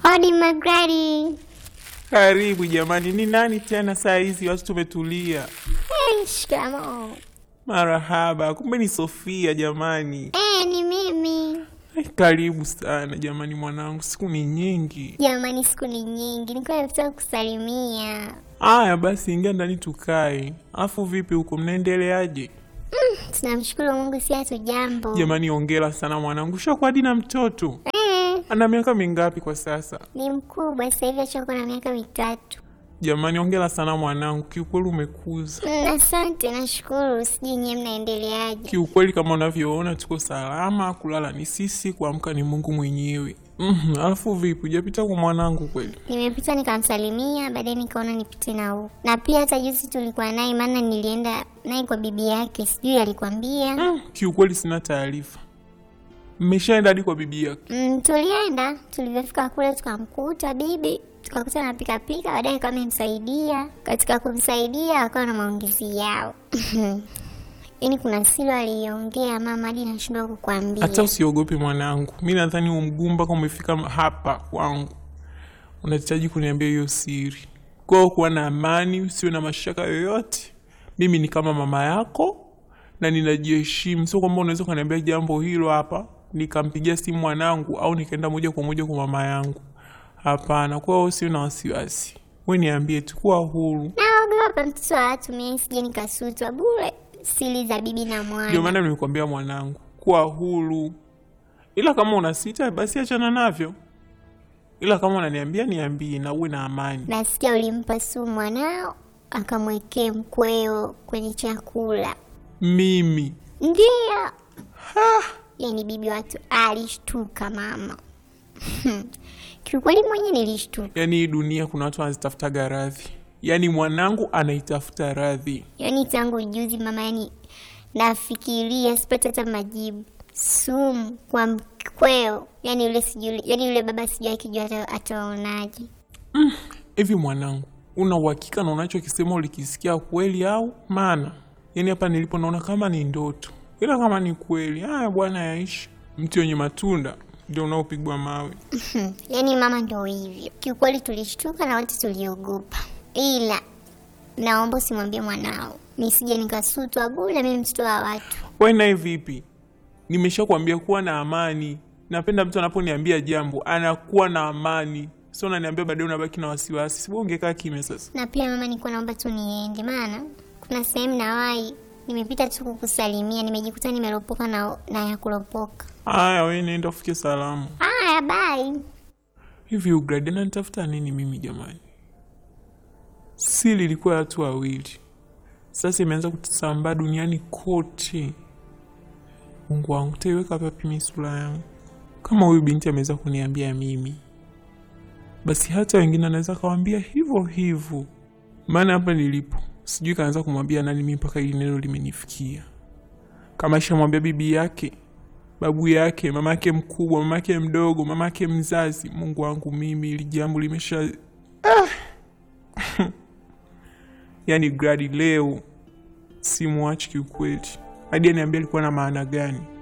Hodi Magradi. Karibu jamani, ni nani tena saa hizi? Watu tumetulia. Hey, shikamoo. Marahaba, kumbe ni Sofia jamani. Eh, ni mimi. Ai, Karibu sana jamani, mwanangu, siku ni nyingi. Jamani, siku ni nyingi, nilikuwa nataka kusalimia. Aya basi, ingia ndani tukae. Alafu vipi huko, mnaendeleaje Tunamshukuru Mungu, si hatu jambo. jamani? Ongera sana mwanangu, shakuwa hadi na mtoto. Eh, Ana miaka mingapi kwa sasa? ni mkubwa sasa hivi, ashakuwa na miaka mitatu. Jamani, ongera sana mwanangu, kiukweli umekuza. Mm, Asante, nashukuru. Sijui nyie mnaendeleaje? Kiukweli kama unavyoona tuko salama, kulala ni sisi, kuamka ni Mungu mwenyewe. Mhm, alafu vipi, hujapita kwa mwanangu kweli? Nimepita nikamsalimia, baadaye nikaona nipite na huku, na pia hata juzi tulikuwa naye, maana nilienda naye kwa bibi yake, sijui alikwambia. Mm, kiukweli sina taarifa. Mmeshaenda hadi kwa bibi yake? Mm, tulienda tulivyofika kule tukamkuta bibi tukakuta na pikapika baadaye kama amemsaidia katika kumsaidia akawa na maongezi yao yaani kuna silo aliongea mama hadi nashindwa kukwambia Hata usiogope mwanangu, mi nadhani huu mguu mpaka umefika hapa kwangu, unahitaji kuniambia hiyo siri. Kwao kuwa na amani, usiwe na mashaka yoyote. Mimi ni kama mama yako na ninajiheshimu, sio kwamba unaweza ukaniambia jambo hilo hapa nikampigia simu mwanangu au nikaenda moja kwa moja kwa mama yangu. Hapana, kwao usiwe na wasiwasi, we niambie tu, kuwa huru. naogopa mtoto wa watu mie sije nikasutwa bure siri za bibi na Ndio mwana maana nimekuambia mwanangu, kuwa huru, ila kama una sita basi achana navyo, ila kama unaniambia niambie, na uwe na amani. nasikia ulimpa sumu mwanao akamwekee mkweo kwenye chakula Mimi Ndiyo. Yaani bibi watu alishtuka mama. Kiukweli mwenye nilishtuka. yani, hii dunia kuna watu wanazitafutaga radhi, yani mwanangu anaitafuta radhi. Yaani tangu juzi mama, yani nafikiria sipati hata majibu. Sumu kwa mkweo, yani yule sijui, yani yule baba sijui akijua ata- ataonaje. Hivi mwanangu, una uhakika na unachokisema ulikisikia kweli au? Maana yani hapa nilipo naona kama ni ndoto, ila kama ni kweli, haya bwana, yaishi. Mti wenye matunda ndio unaopigwa mawe. Yaani mama ndo hivyo. Kiukweli tulishtuka na wote tuliogopa, ila naomba usimwambie mwanao nisije nikasutwa bure, mimi mtoto wa watu. Wewe naye vipi? Nimeshakwambia kuwa na amani. Napenda mtu anaponiambia jambo anakuwa na amani, sio unaniambia baadaye unabaki na wasiwasi. Sibwo ungekaa kimya sasa. na pia mama, nilikuwa naomba tu niende, maana kuna sehemu nawahi nimepita tu kukusalimia, nimejikuta nimeropoka na, na ya kuropoka. Haya, wewe nenda ufike salama. Haya, bye. Hivi Ugrade ananitafuta nini mimi jamani? Siri ilikuwa ya watu wawili, sasa imeanza kusambaa duniani kote. Mungu wangu, taiweka wapi mimi sura yangu? Kama huyu binti ameweza kuniambia mimi, basi hata wengine anaweza kawambia hivyo hivyo. Maana hapa nilipo sijui kaanza kumwambia nani mimi mpaka hili neno limenifikia. Kama ishamwambia bibi yake, babu yake, mama yake mkubwa, mama yake mdogo, mama yake mzazi. Mungu wangu, mimi ili jambo limesha ah. Yaani Gradi leo simwachi kiukweli, hadi aniambia alikuwa na maana gani.